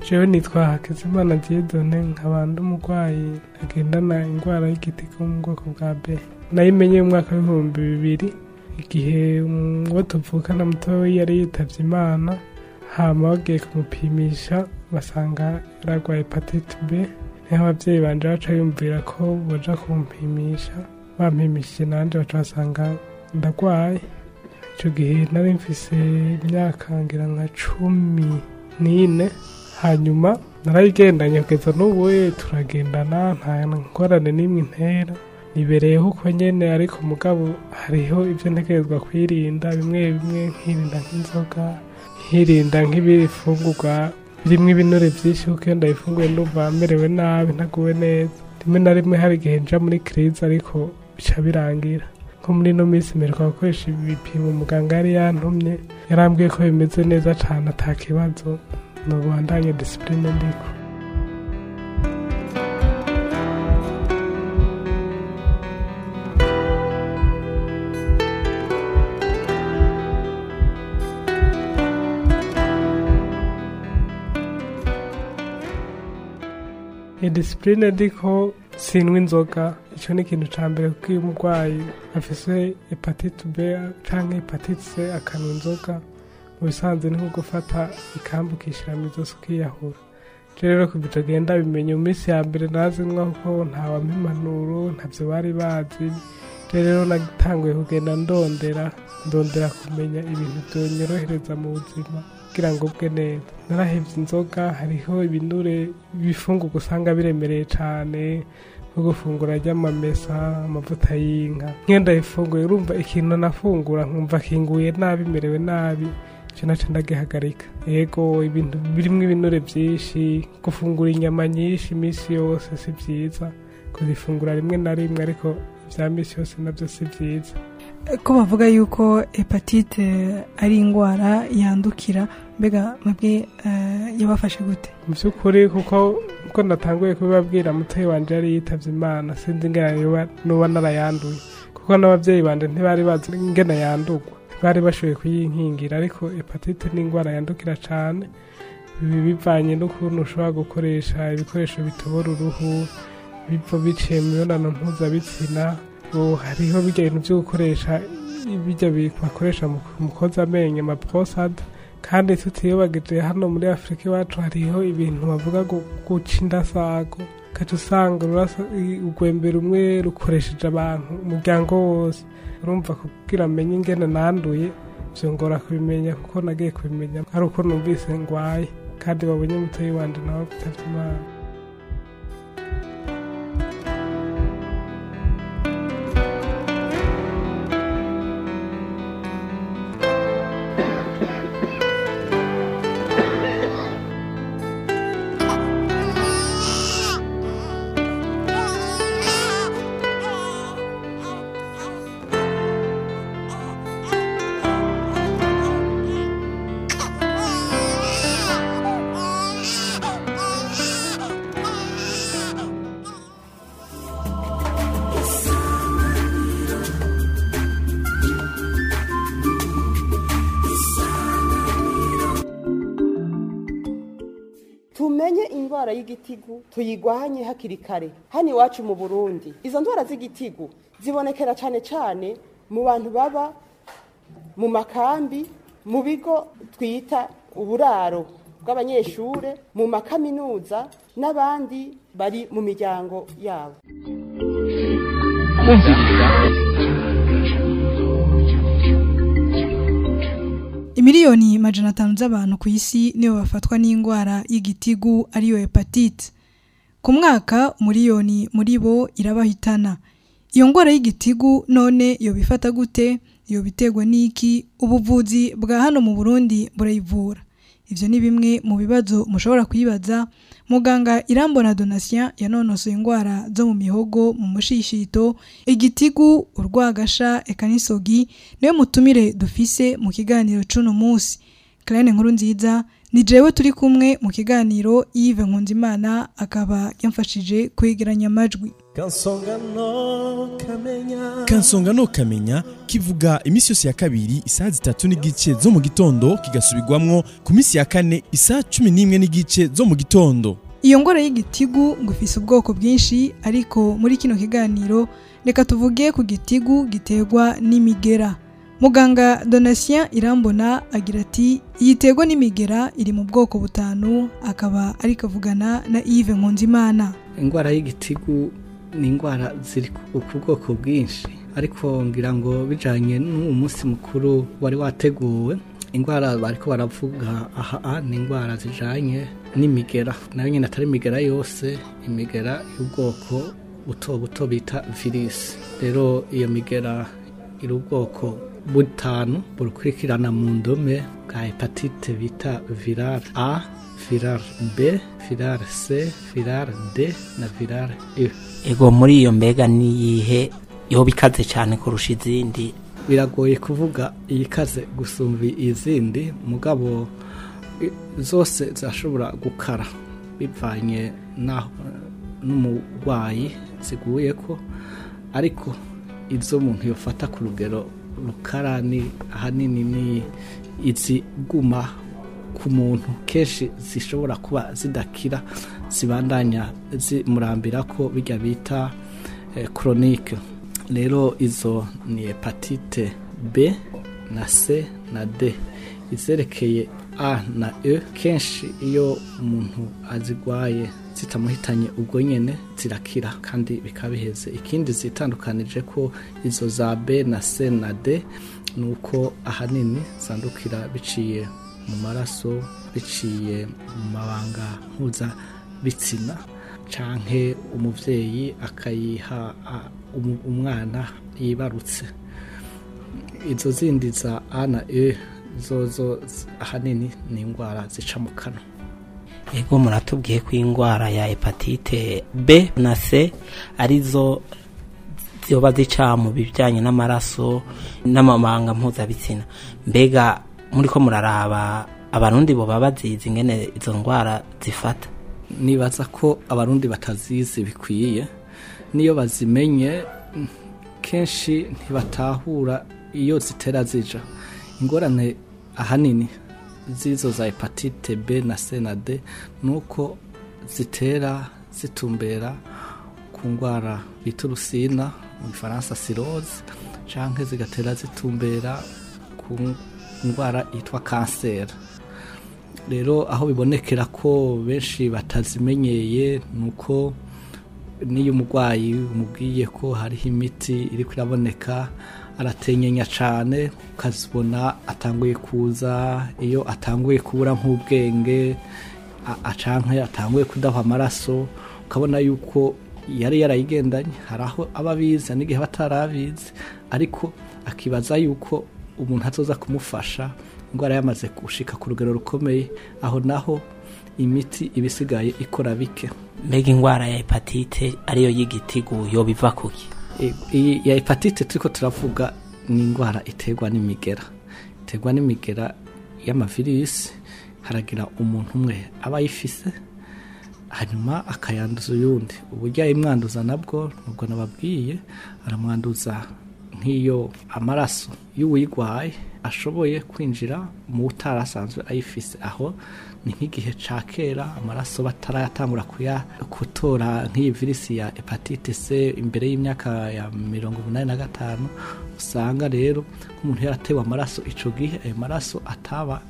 jewe nitwa hakizimana dieudonne nkaba ndi umurwayi agendana indwara y'igitigu mu bwoko bwa b nayimenye mu mwaka w'ibihumbi bibiri igihe uwo tuvukana mutoya yari yitavye imana hama bagiye kumupimisha basanga yaragwaye hepatite b niho abavyeyi banje baca yumvira ko boja kumpimisha bampimishije nanje baca basanga ndagwaye ico gihe nari mfise imyaka ngira nka cumi n'ine hanyuma narayigendanye kugeza n'ubu turagendana nta ngorane n'imwe intera nibereyeho uko nyene ariko mugabo hariho ivyo ntegerezwa kwirinda bimwe bimwe nkirinda nk'inzoga nkirinda nk'ibifungurwa birimwo ibinure vyinshi kuko iyo ndabifunguye ndumva merewe nabi ntaguwe neza rimwe na rimwe hari igihe nja muri krize ariko bica birangira nko muri ino minsi mperuka gukoresha ibipimo muganga yari yantumye yarambwiye ko bimeze neza cane ata kibazo nobandanye disipurine ndiko idisipurine ndiko sinwa inzoga ico ni ikintu ca mbere kuko iyo umurwayi afise hepatite b canke hepatite c akanwa inzoga mu bisanzwe ni nko gufata ikambu ukishira mw'izosi ukiyahura rero kuva ico gihe ndabimenye mu minsi ya mbere nazinwa kuko ntawampa impanuro ntavyo bari bazi rero natanguye kugenda ndondera ndondera kumenya ibintu vyonyorohereza mu buzima kugira ngo bwe neza narahevye inzoga hariho ibinure ibifungurwa usanga biremereye cane nko gufungura ry'amamesa amavuta y'inka nk'iyo ndayifunguye urumva ikintu nafungura nkumva kinguye nabi merewe nabi ico naco ndagihagarika yego ibintu birimwo ibinure vyinshi gufungura inyama nyinshi imisi yose si vyiza kuzifungura rimwe na rimwe ariko vya misi yose navyo si vyiza ko bavuga yuko hepatite ari indwara yandukira mbega mwebwe yabafashe gute mu by'ukuri kuko uko natanguye kubibabwira mutoyi wanje yari yitavye imana sinzi ingene nuba narayanduye kuko n'abavyeyi banje ntibari bazi ingene yandurwa ntibari bashoboye kuyinkingira ariko hepatite ni indwara yandukira cane ibi bivanye n'ukuntu ushobora gukoresha ibikoresho bitobora uruhu biva biciye mu mibonano mpuzabitsina hariho bijya bintu byo gukoresha bijya bakoresha mu koza amenyo amaposada kandi tutiyobagije hano muri afurika iwacu hariho ibintu bavuga guca indasago ugaca usanga urwembe rumwe rukoresheje abantu umuryango wose urumva kugira amenye ingene nanduye vyongora kubimenya kuko nagiye kubimenya ari uko numvise ngwaye kandi babonye mutoyi wanje nawe gutavye imana tumenye indwara y'igitigu tuyigwanye hakiri kare hano iwacu mu burundi izo ndwara z'igitigu zibonekera cyane cyane mu bantu baba mu makambi mu bigo twita uburaro bw'abanyeshure mu makaminuza n'abandi bari mu miryango yabo kumviriza imiliyoni majana atanu z'abantu ku isi nibo bafatwa n'indwara y'igitigu ariyo hepatite ku mwaka umuriyoni muri bo irabahitana iyo ndwara y'igitigu none yobifata gute yobiterwa n'iki ubuvuzi bwa hano mu burundi burayivura ivyo ni bimwe mu bibazo mushobora kwibaza muganga irambona donatien yanonosoye indwara zo mu mihogo mu mushishito igitigu urwagasha eka n'isogi niwe mutumire dufise mu kiganiro c'uno munsi Claire nkuru nziza ni jewe turi kumwe mu kiganiro Yves Nkunzimana akaba yamfashije kwegeranya amajwi kansonga no kamenya kansonga no kamenya kivuga iminsi yose ya kabiri isaha zitatu n'igice zo mu gitondo kigasubirwamwo ku minsi ya kane isaha cumi n'imwe n'igice zo mu gitondo iyo ngwara y'igitigu ngo ifise ubwoko bwinshi ariko muri kino kiganiro reka tuvuge ku gitigu giterwa n'imigera muganga donatien irambona agira ati yiterwa n'imigera iri mu bwoko butanu akaba ari kavugana na yves nkunzimana indwara y'igitigu ni indwara ziri ku bwoko bwinshi ariko ngira ngo bijyanye n'uwo munsi mukuru wari wateguwe indwara bariko baravuga aha ni indwara zijyanye n'imigera nayo nyine atari imigera yose imigera y'ubwoko buto buto bita virisi rero iyo migera iri ubwoko butanu burukurikirana mu ndome bwa hepatite bita virale a virale b virale c virale d na virale e ego muri iyo mbega niyihe yoba ikaze cyane kurusha izindi biragoye kuvuga iyikaze gusumba izindi mugabo zose zirashobora gukara bivanye n'umurwayi ziguye ko ariko izo umuntu yafata ku rugero rukara ni ahanini ni iziguma ku muntu kenshi zishobora kuba zidakira zibandanya zimurambira ko bijya bita koronike rero izo ni hepatite b na c na d izerekeye a na e kenshi iyo umuntu azigwaye zitamuhitanye ubwo nyine zirakira kandi bikaba biheze ikindi zitandukanije ko izo za b na c na d ni uko ahanini zandukira biciye mu maraso biciye mu mabanga mpuzabitsina canke umuvyeyi akayiha umwana yibarutse izo zindi za a na e zozo ahanini ni indwara zica mu kanwa ego muratubwiye ko indwara ya hepatite b na c arizo ziba zica mu bijyanye n'amaraso n'amabanga mpuzabitsina mbega muri ko muraraba abarundi bo baba bazizi ingene izo ndwara zifata nibaza ko abarundi batazizi bikwiye niyo bazimenye kenshi ntibatahura iyo zitera zija ingorane ahanini z'izo za hepatite b na c na d ni uko zitera zitumbera ku ndwara bita urusina mu gifaransa siroze cyangwa zigatera zitumbera ku ndwara yitwa kanseri rero aho bibonekera ko benshi batazimenyeye ni uko n'iyo umurwayi umubwiye ko hariho imiti iri kuraboneka aratenyenya cyane ukazibona atanguye kuza iyo atanguye kubura nk'ubwenge acanke atanguye kudaha amaraso ukabona yuko yari yarayigendanye hari aho aba abizi n'igihe aba atarabizi ariko akibaza yuko umuntu azoza kumufasha indwara yamaze gushika ku rugero rukomeye aho naho imiti iba isigaye ikora bike mbega indwara ya hepatite ariyo y'igitigu yoba iva kuki iyi ya hepatite turiko turavuga ni indwara iterwa n'imigera iterwa n'imigera y'amavirisi haragira umuntu umwe aba ayifise hanyuma akayanduza uyundi uburyo ayimwanduza nabwo nubwo nababwiye aramwanduza nk'iyo amaraso y'uwuyigwaye ashoboye kwinjira mu utari asanzwe ayifise aho ni nk'igihe ca kera amaraso batarayatangura kutora nk'iyi virisi ya hepatite c imbere y'imyaka ya mirongo umunani na gatanu usanga rero nk'umuntu yaratewe amaraso ico gihe ayo maraso ataba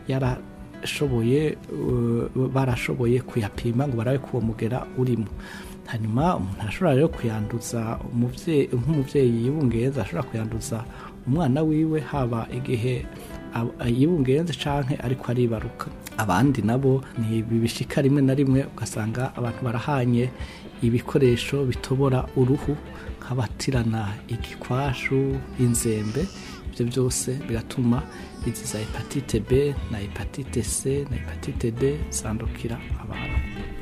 yarashoboye uh, barashoboye kuyapima ngo barabe ko uwo mugera urimo hanyuma umuntu arashobora rero kuyanduza nk'umubyeyi yibungenze ashobora kuyanduza umwana wiwe haba igihe yibungenze canke ariko aribaruka abandi nabo ni bibishika rimwe na rimwe ugasanga abantu barahanye ibikoresho bitobora uruhu nk'abatirana igikwashu inzembe ibyo byose biratuma izi za hepatite b na hepatite c na hepatite d zandukira abantu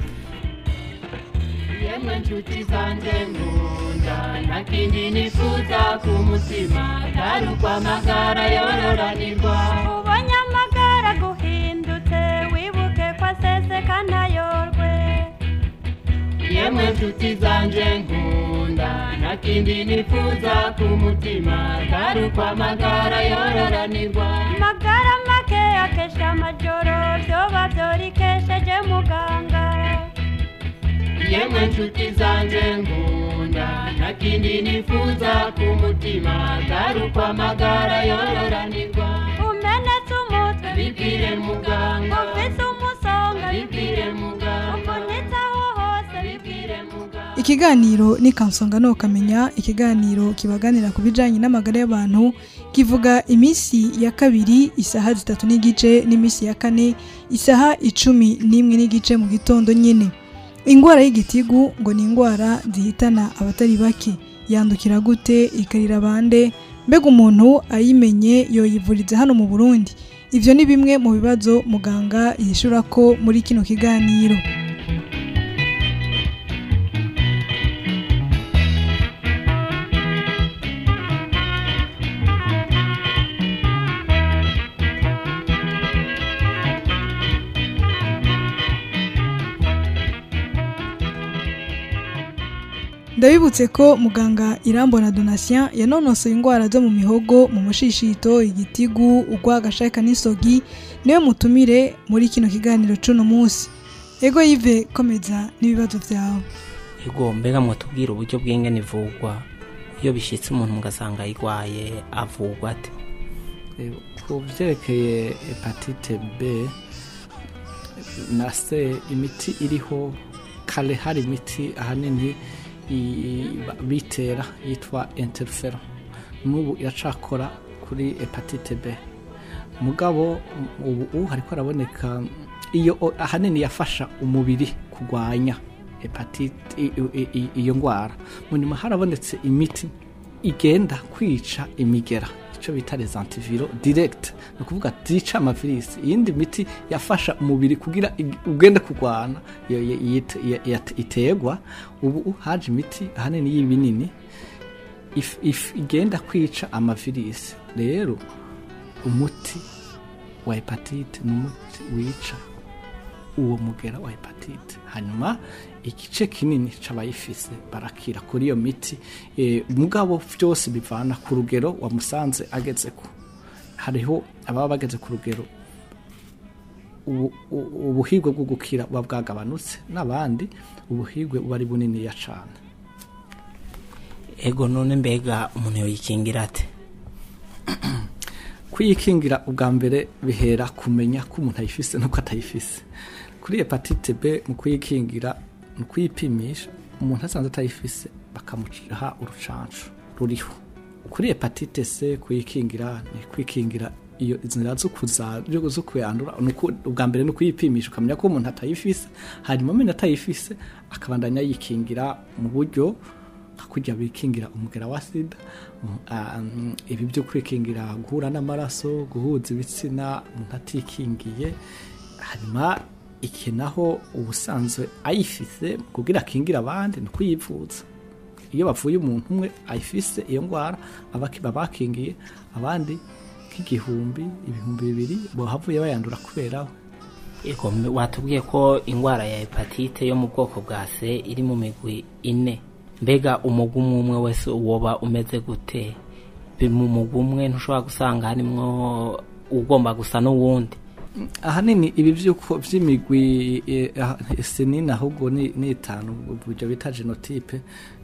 yemwe nshuti zanjye nkunda nta kindi nifuza ku mutima atari ukwamagara yororanirwa ubonye amagara guhindutse wibuke ko aseseka ntayorwe yemwe nshuti zanje nkunda nta kindi nifuza ku mutima atari uko amagara yororanirwa magara make akesha amajoro vyoba vyorikesheje muganga yemwe nshuti zanje nkunda nta kindi nifuza ku mutima atari uko amagara yororanirwa umenetse umutwe bibwire muganga ufise umusonga bibwire muganga uvunitse aho hose bibwire muganga ikiganiro ni kansonga no kamenya ikiganiro kibaganira ku bijanye n'amagara y'abantu kivuga iminsi ya kabiri isaha zitatu n'igice n'iminsi ya kane isaha icumi n'imwe n'igice mu gitondo nyine ingwara y'igitigu ngo ni ingwara zihitana abatari bake yandukira gute ikarira bande mbega umuntu ayimenye yoyivuriza hano mu burundi ivyo ni bimwe mu bibazo muganga yishura ko muri kino kiganiro ndabibutse ko muganga irambona donatien yanonosoye indwara zo mu mihogo mu mushishito igitigu urwagashaka n'isogi niwe mutumire muri kino kiganiro c'uno munsi ego yive komeza n'ibibazo vyawe ego mbega mwatubwira uburyo bw'ingene ivugwa iyo bishitse umuntu mugasanga ayirwaye avugwa ate Eh, ku byerekeye hepatite b na c imiti iriho kare hari imiti ahanini i- ba- bitera yitwa interfero n'ubu iracakora kuri hepatite b mugabo m- ubu ubu hariko haraboneka iyo o- ahanini yafasha umubiri kurwanya hepatite i- i- i- iyo ndwara mu nyuma harabonetse imiti igenda kwica imigera icyo bita les antiviro direct ni ukuvuga zica amavirisi iyindi miti yafasha umubiri kugira ig- ugende kurwana iyo iyo- yit- ya- ya- iterwa ubu haje imiti ahanini y'ibinini if- if- igenda kwica amavirisi rero umuti wa hepatite ni umuti wica uwo mugera wa hepatite hanyuma igice kinini c'abayifise barakira kuri iyo miti e, mugabo vyose bivana ku rugero wamusanze agezeko hariho ababa bageze ku rugero ubu- u- ubuhigwe bwo gukira buba bwagabanutse n'abandi ubuhigwe buba ari buniniya cane ego none mbega umuntu yoyikingira ate kuyikingira ubwa mbere bihera kumenya ko umuntu ayifise nuko atayifise kuri hepatite b mu kuyikingira mu kuyipimisha umuntu asanze atayifise bakamuha urucanco ruriho kuri hepatite c kuyikingira ni kwikingira iyo inzira zo kuza zo kuyandura ni uku- ubwa mbere ni ukuyipimisha ukamenya ko umuntu atayifise hanyuma amenye atayifise akabandanya yikingira mu buryo nka kurya bikingira umugera wa sida um, ah, um, ibi byo kwikingira guhura n'amaraso guhuza ibitsina umuntu atikingiye hanyuma iki naho ubusanzwe ayifise kugira akingira abandi ni ukuyivuza iyo bavuye umuntu umwe ayifise iyo ndwara abaki- baba bakingiye abandi nk'igihumbi ibihumbi bibiri bohavuye bayandura kubera we ego mbe- watubwiye ko indwara ya hepatite yo mu bwoko bwa c iri mu migwi ine mbega umugwi umwe umwe wese woba umeze gute Bi- mu mugwi umwe ntushobora gusanga harimwo ugomba gusa n'uwundi ahanini ibi by'uko by'imigwi eh, ah, sinini ahubwo ni ni itanu buryo bita genotype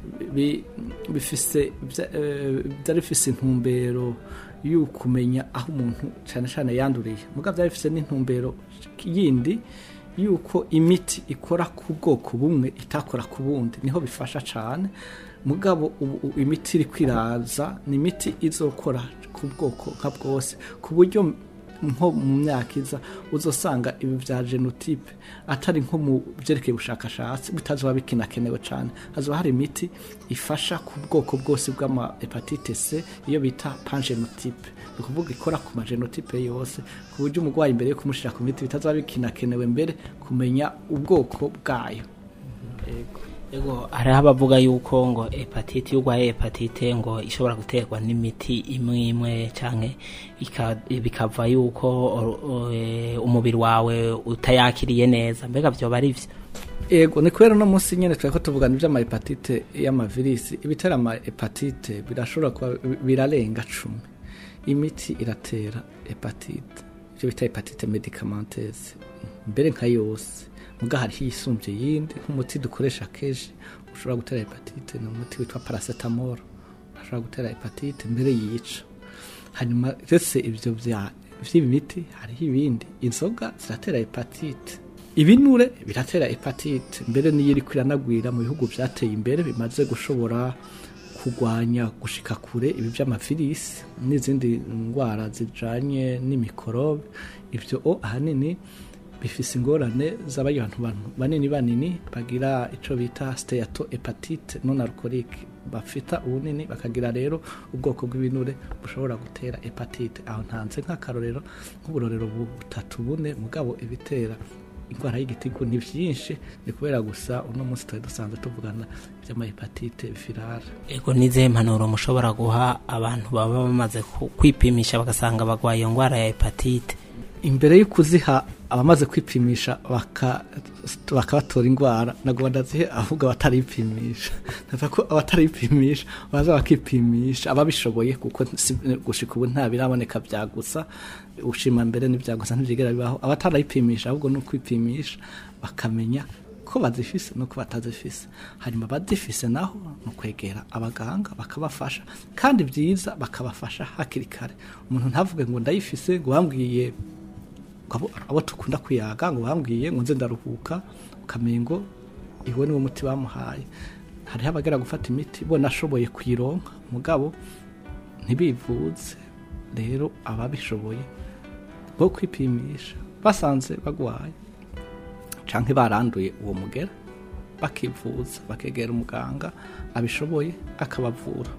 bi- bifise bya- eh, byari bifise intumbero y'ukumenya aho umuntu cyane cyane yanduriye mugabo byari bifise n'intumbero yindi yuko imiti ikora ku bwoko bumwe itakora ku bundi niho bifasha cyane mugabo ubu ubu imiti iri kwiraza ni imiti izokora ku bwoko nka bwose ku buryo nko mu myaka iza uzosanga ibi bya genotype atari nko mu byerekeye ubushakashatsi bitazoba bikinakenewe cyane hazoba hari imiti ifasha ku bwoko bwose bw'ama hepatite C iyo bita pangenotype ni ukuvuga ikora ku magenotype yose ku buryo umurwayi mbere yo kumushyira ku miti bitazoba bikinakenewe mbere kumenya ubwoko bwayo Yego. ego hariho abavuga yuko ngo hepatite iyo urwaye hepatite ngo ishobora guterwa n'imiti imwe imwe canke ika- bikava yuko o- o- eh, umubiri wawe utayakiriye neza mbega vyoba ari vyo ego ni kubera uno munsi nyine twari ko tuvugana iby'amahepatite y'amavirisi ibitera amahepatite birashobora kuba birarenga cumi imiti iratera hepatite ibyo bita hepatite medikamenteze mbere nka yose muga hariho iyisumbye yindi nk'umuti dukoresha kenshi ushobora gutera hepatite ni umuti witwa paracetamol ushobora gutera hepatite mbere yica hanyuma ndetse ibyo bya by'imiti hariho ibindi inzoga ziratera hepatite ibinure biratera hepatite mbere niyo iri kwiranagwira mu bihugu byateye imbere bimaze gushobora kurwanya gushika kure ibi by'amavirisi n'izindi ndwara zijanye n'imikorobe ibyo o ahanini bifise ingorane z'abantu banini banini bagira ico bita steato hepatite non alcoolique bafita ubunini bakagira rero ubwoko bw'ibinure bushobora gutera hepatite aho ntanze nk'akarorero nk'uburorero butatu bune mugabo ibitera indwara y'igitigu ni byinshi ni kubera gusa uno munsi twari dusanzwe tuvugana iby'amahepatite virale ego n'izihe mpanuro mushobora guha abantu baba bamaze ku- kwipimisha bagasanga barwaye iyo ndwara ya hepatite imbere yo kuziha abamaze kwipimisha baka- bakabatora indwara ntabwo badazihe ahubwo abataripimisha ndavuga ko abataripimisha baza bakipimisha ababishoboye kuko si- gushika ubu nta biraboneka bya gusa ushima mbere n'ibya gusa ntibyigera bibaho abatarayipimisha ahubwo ni ukwipimisha bakamenya ko bazifise nuko batazifise hanyuma abazifise naho ni ukwegera abaganga bakabafasha kandi byiza bakabafasha hakiri kare umuntu ntavuge ngo ndayifise ngo bambwiye abo abo dukunda kuyaga ngo bambwiye ngo nze ndaruhuka ukamengo iwe niwo muti bamuhaye hariho abagera gufata imiti bo nashoboye kuyironka mugabo ntibivuze rero ababishoboye bo kwipimisha basanze bagwaye canke baranduye uwo mugera bakivuza bakegera umuganga abishoboye akabavura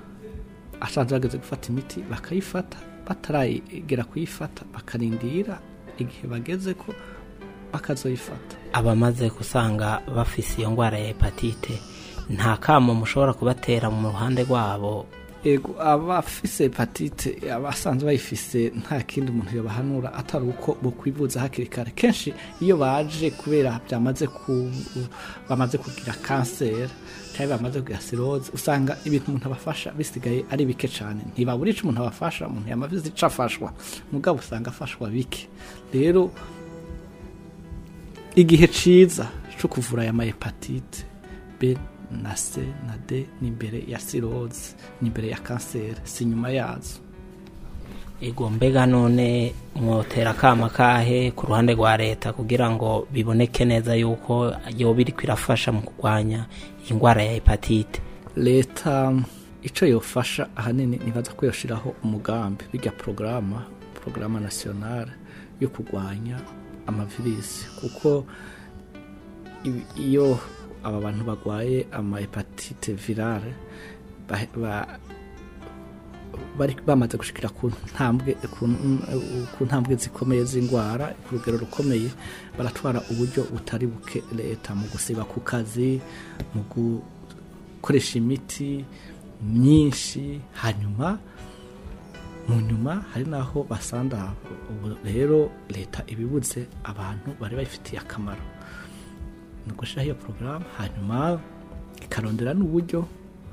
asanze bageze gufata imiti bakayifata bataragera kuyifata bakarindira igihe bageze ko bakazoyifata abamaze gusanga bafise iyo ndwara ya hepatite nta kamo mushobora kubatera mu ruhande rwabo ego abafise hepatite abasanzwe bayifise nta kindi umuntu yobahanura atari uko bokwivuza hakiri kare kenshi iyo baje kubera byamaze ku bamaze kugira kanseri cyangwa bamaze kugira siroze usanga ibintu umuntu abafasha bisigaye ari bike cyane ntibabura ico umuntu abafasha umuntu yamaze ico afashwa mugabo usanga afashwa bike rero igihe ciza cyo kuvura aya mahepatite B na C na D ni imbere ya siroze ni imbere ya kanseri si nyuma yazo ego mbega none mwotera akama kahe ku ruhande rwa leta kugira ngo biboneke neza yuko yoba iriko irafasha mu kurwanya iyi ndwara ya hepatite leta icyo yofasha ahanini nibaza ko yoshiraho umugambi bijya porogaramu porogaramu nasiyonale yo kurwanya amavirisi kuko ibi- iyo aba bantu barwaye amahepatite virale ba- ba- bari bamaze gushikira ku ntambwe ku ku ntambwe zikomeye z'indwara ku rugero rukomeye baratwara uburyo butari buke leta mu gusiba ku kazi mu gukoresha imiti myinshi hanyuma mu nyuma hari n'aho basanda ubu rero leta ibibuze abantu bari bayifitiye akamaro ni ugushyiraho iyo porogaramu hanyuma ikarondera n'uburyo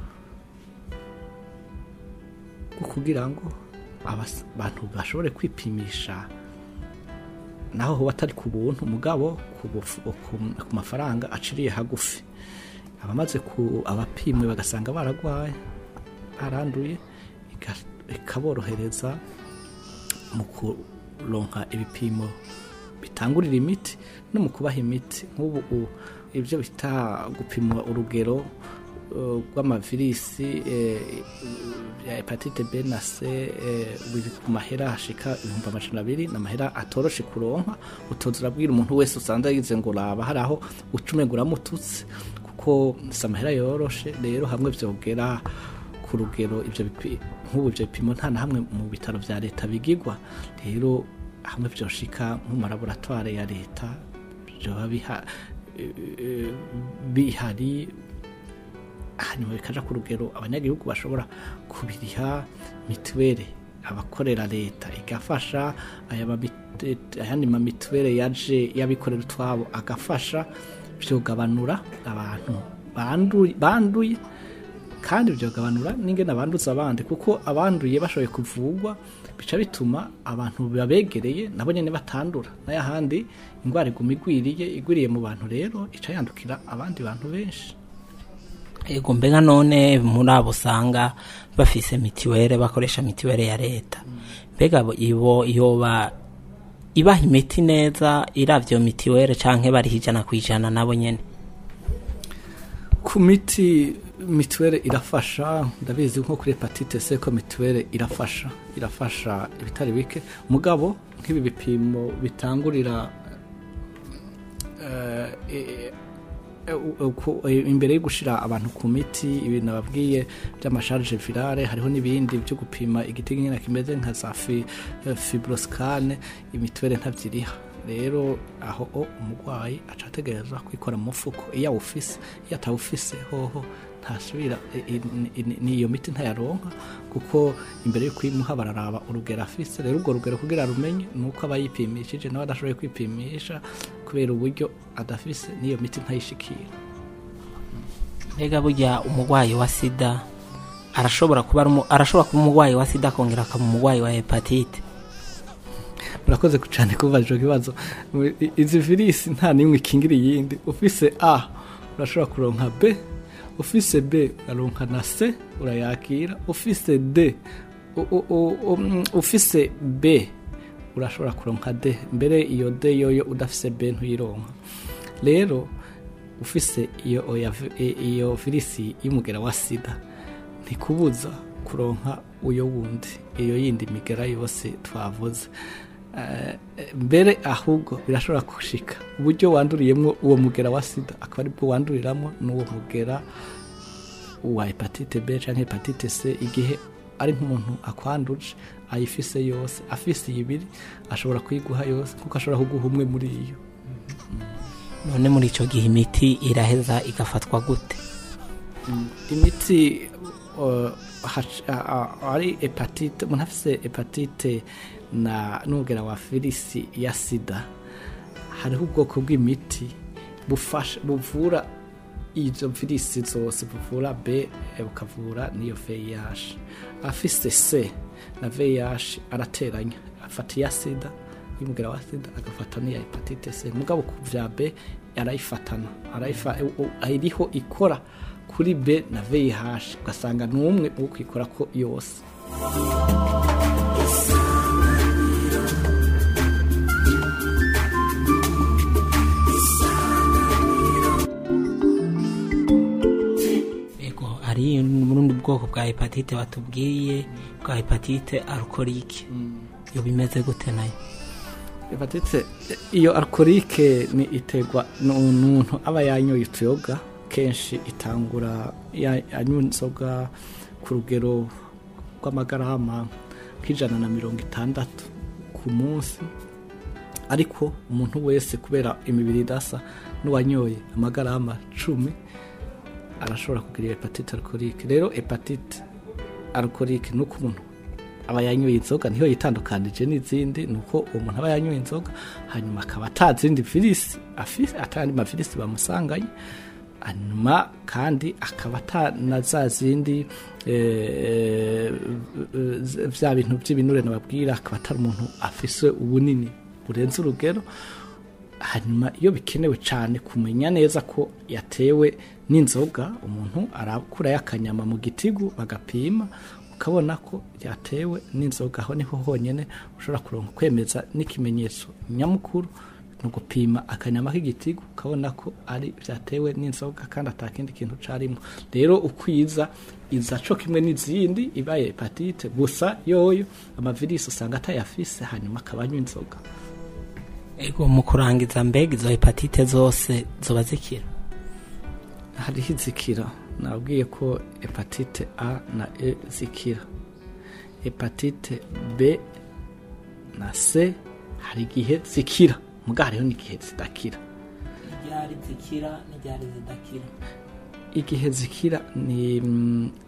bwo kugira ngo abas- abantu bashobore kwipimisha naho hoba atari ku buntu mugabo ku bufu- ku- ku mafaranga aciriye hagufi abamaze ku abapimwe bagasanga baragwaye baranduye ika- ikaborohereza mu kuronka ibipimo bitangurira imiti no mu kubaha imiti nk'ubu u- ibyo bita gupima urugero uh, rw'amavirisi eh, ya hepatite B na C eh, biri ku mahera hashika ibihumbi amajana abiri ni amahera atoroshe kuronka utoza urabwira umuntu wese usanze yize ngo raba hari aho ucumenga uramututse kuko si amahera yoroshe rero hamwe vyogera ku rugero ibyo bipi- nk'ubu ibyo bipimo nta na hamwe mu bitaro vya leta bigigwa rero hamwe vyoshika nko mu malaboratware ya leta vyoba biha eh, eh, bihari hanyuma bikaja ku rugero abanyagihugu bashobora kubiriha mituweli abakorera leta igafasha aya mabi- et- ayandi ma mituwere yaje y'abikorera utwabo agafasha vyogabanura abantu banduye banduye kandi vyogabanura n'ingene abanduza abandi kuko abanduye bashoboye kuvugwa bica bituma abantu babegereye nabo nyene batandura nayo ahandi ingwara iguma igwiriye igwiriye mu bantu rero ica yandukira abandi bantu benshi ego mbega none muri abo usanga bafise mitiwere bakoresha mitiwere ya leta mbega bo- ibo yoba ibaha imiti neza iravyo iyo mitiwere canke bariha ijana ku ijana nabo nyene ku miti mituwere irafasha ndabizi nko kuri hepatite c ko mituwere irafasha irafasha ibitari bike mugabo nk'ibi bipimo bitangurira eh, eh, eh, ku- eh, imbere yo gushira abantu ku miti ibintu nababwiye by'amasharge virale hariho n'ibindi byo gupima igiti nyine kimeze nka za fi- eh, fibroscane imituwere ntavyiriha rero aho o umurwayi aca ategerezwa kwikora mu mufuko iyo awufise iyo atawufise hoho ntasubira i- i- i- n'iyo miti ntayaronka kuko imbere yo kuyimuha bararaba urugero afise rero urwo rugero kugira rumenye ni uko aba yipimishije nawe adashoboye kwipimisha kubera uburyo adafise n'iyo miti ntayishikira mbega burya umurwayi wa sida arashobora kuba ari umu- arashobora kuba umurwayi wa sida akongera akaba umurwayi wa hepatite murakoze cyane kubaza icyo kibazo I- izi virisi nta n'imwe ikingira iyindi ufise a urashobora kuronka b ufise b uraronka na c urayakira ufise d u- u- u- um, ufise b urashobora kuronka d mbere iyo d yoyo udafise b ntuyironka rero ufise iyo oya vi- i- iyo virisi y'umugera wa sida ntikubuza kuronka uyo wundi iyo yindi migera yose twavuze Eh, mbere ahubwo birashobora gushika uburyo wanduriyemo uwo mugera wa sida akaba aribwo wanduriramo n'uwo mugera wa hepatite b cyangwa hepatite c igihe ari nk'umuntu akwanduje ayifise yose afise ibiri ashobora kuyiguha yose kuko ashobora kuguha umwe muri iyo none muri icyo gihe imiti iraheza igafatwa gute imiti uh, hac- a- a- ari hepatite umuntu afise hepatite na n'umugera wa virisi ya sida hariho ubwoko bw'imiti bufasha buvura izo virisi zose buvura b eh, bukavura n'iyo VIH afise c na VIH arateranya afata iya sida y'umugera wa sida agafata n'iya hepatite c mugabo ku vya b arayifatana arayifa u- u- iriho ikora kuri b na VIH ugasanga ni umwe wo kwikora ko yose ego hari n'ubundi bwoko bwa hepatite batubwiye bwa hepatite arukorike iyo bimeze gute nayo hepatite iyo alkorike ni iterwa n'umuntu aba yanyoye utuyoga kenshi itangura ya- anywa inzoga ku rugero rw'amagarama nk'ijana na mirongo itandatu ku munsi ariko umuntu wese kubera imibiri idasa n'uwanyoye amagarama cumi arashobora kugira hepatite alkorike rero hepatite alkorike ni uko umuntu aba yanyoye inzoga niyo yitandukanije n'izindi ni uko uwo muntu aba yanyoye inzoga hanyuma akaba atazindi virisi afise atandi mavirisi bamusanganye hanyuma kandi akaba atana za zindi eh, eh, vya bintu by'ibinure nababwira akaba atari umuntu afise ubunini burenze urugero hanyuma iyo bikenewe cyane kumenya neza ko yatewe n'inzoga umuntu arakurayo akanyama mu gitigu bagapima ukabona ko yatewe n'inzoga aho niho honyine ushobora kuronka kwemeza n'ikimenyetso nyamukuru ni ugupima akanyama k'igitigu ukabona ko ari byatewe n'inzoga kandi atakindi kintu carimo rero ukwiza iza co kimwe n'izindi ibaye hepatite gusa yoyo amavirisi usanga atayafise hanyuma akaba anywa inzoga ego mu kurangiza mbega izo hepatite zose zoba zikira hariho izikira nabwiye ko hepatite a na e zikira hepatite b na c hari igihe zikira muga hariho n'igihe zidakira iryari zikira n'iryari zidakira igihe zikira ni mm,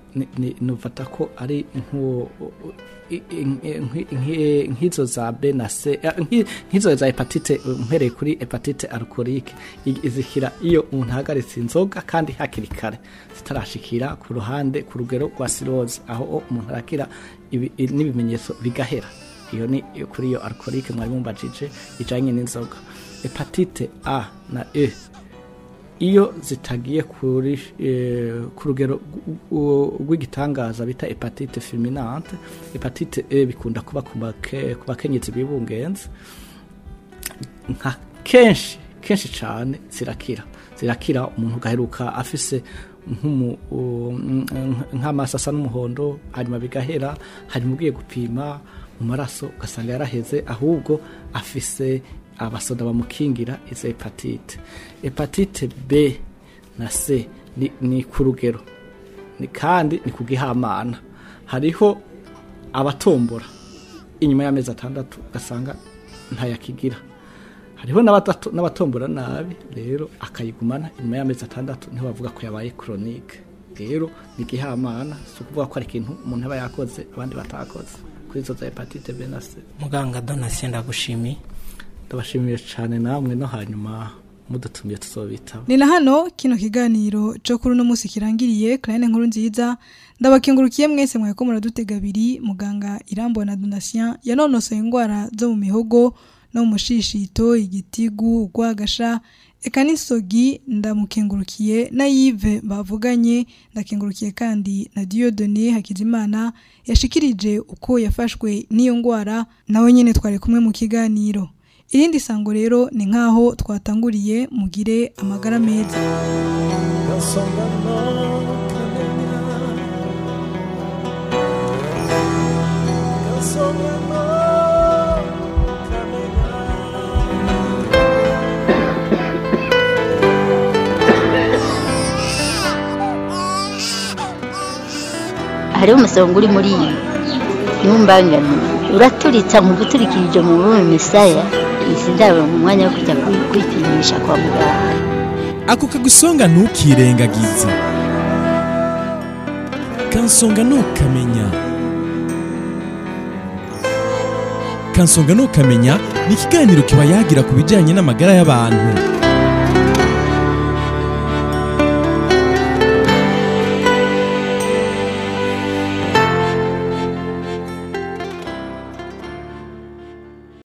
ni- ni- nufata ko ari nk'uwo i- i- nki- nki- nk'izo za B na C eh, nki- nk'izo za hepatite eh, mpereye kuri hepatite alcoolique i- izikira iyo umuntu ahagaritse inzoga kandi hakiri kare zitarashikira ku ruhande ku rugero rwa cirrhose aho umuntu arakira ibi- i- n'ibimenyetso bigahera iyo ni iyo kuri iyo alcoolique mwari mumbajije ijanye n'inzoga hepatite A na E iyo zitagiye kuri eh, ku rugero rw- rw'igitangaza bita hepatite fulminante hepatite E bikunda kuba ku bake- ku bakenyezi bibungenze nka kenshi kenshi cyane zirakira zirakira umuntu ugaheruka afise nk'umu- u- nk'amaso asa n'umuhondo hanyuma bigahera hanyuma ugiye gupima mu maraso ugasanga yaraheze ahubwo afise abasoda bamukingira izo hepatite hepatite b na c ni, ni ku rugero ni kandi ni ku gihamana hariho abatombora inyuma y'amezi atandatu ugasanga ntayakigira hariho n'abatatu- n'abatombora nabi rero akayigumana inyuma y'amezi atandatu niho bavuga ko yabaye koronike rero ni igihamana si ukuvuga ko ari ikintu umuntu aba yakoze abandi batakoze kuri izo za hepatite b na c muganga donasiyo ndagushimiye ndabashimiye cyane namwe no hanyuma mudutumiye tuzobitaba ni na hano kino kiganiro cyo kuri uno munsi kirangiriye karine nkuru nziza ndabakengurukiye mwese mweko muradutega abiri muganga irambona donatien yanonosoye indwara zo mu mihogo no mu mushishito igitigu urwagasha eka n'isogi ndamukengurukiye na yive bavuganye ndakengurukiye kandi na diyodone hakizimana yashikirije uko yafashwe n'iyo ndwara nawe nyine twari kumwe mu kiganiro irindi sango rero ni nk'aho twatanguriye mugire amagara meza Kansonga no kamenya Kansonga no kamenya hariho umusonga uri muri iyi ntumbangane uraturitsa mu guturikirije mu rurimi misaya izi ndabo mu mwanya wo kujya kwi- kwipimisha kwa muganga ako kagusonga ntukirengagize kansonga ntukamenya kansonga ntukamenya ni ikiganiro kiba yagira ku bijyanye n'amagara y'abantu